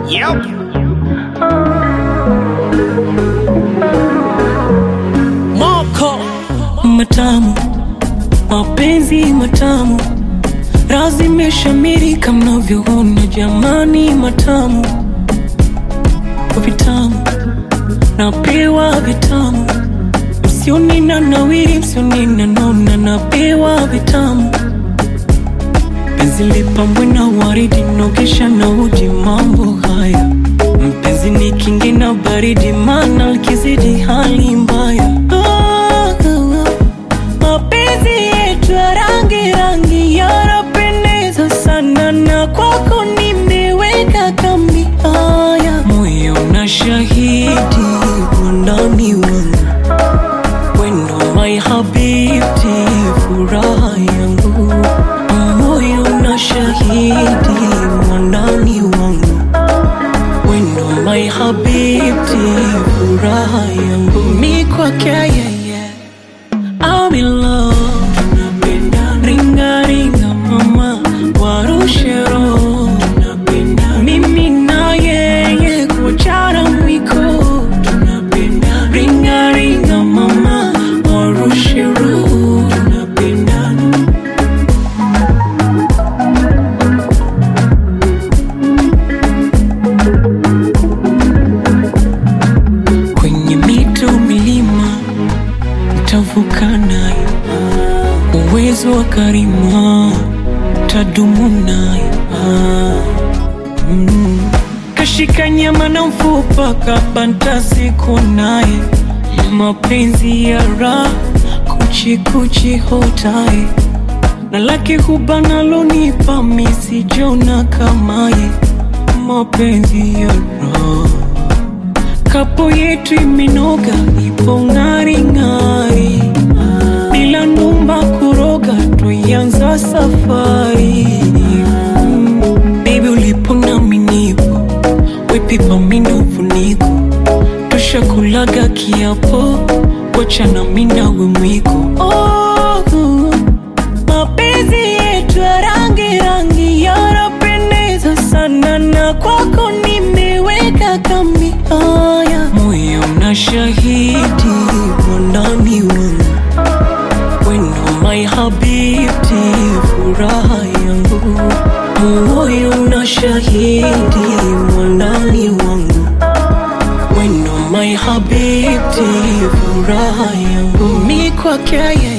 Yep. Moko matamu, mapenzi matamu, razi imeshamiri kama mnavyoona jamani, matamu vitamu, napewa vitamu, msioni na nawiri, msioni na nona, napewa vitamu, penzi lipambwe na waridi, nogesha na uji, mambo haya mpenzi ni kingi na baridi, mana likizidi hali mbaya. Ah, ah, mapenzi yetu ya rangi rangi yanapendeza sana, na kwako nimeweka kambi. Haya, moyo na shahidi wandani wangu, wendo my habibti, furaha yangu, moyo na shahidi wandani wangu wendo my habibti, furaha yangu mi kwake yeye, I'm in love. Ringa ringa mama, warushe roho, mimi na yeye kuachana mwiko, ringa ringa mama, warushe roho, kwenye mito milima nitavuka naye, uwezo wa karima tadumu naye. Mm. Kashika nyama na mfupa kabanta siku naye, mapenzi ya raha kuchi kuchi hotaye na lake huba nalonipa misijona kamaye, mapenzi ya raha kapo yetu imenoga, ipo ng'ari ng'ari, bila numba kuroga, tuianza safari mm. Baby ulipo nami nipo, wepipa mindo funiko, tushakulaga kiapo, wacha nami nawe mwiko oh, mapenzi yetu ya rangi rangi yanapendeza sana, na kwako nimeweka kambi. Haya, moyo na shahidi wandani wangu, wendo my habibti, furaha yangu, moyo na shahidi wandani wangu, wendo my habibti, furaha yangu, mi kwake yeye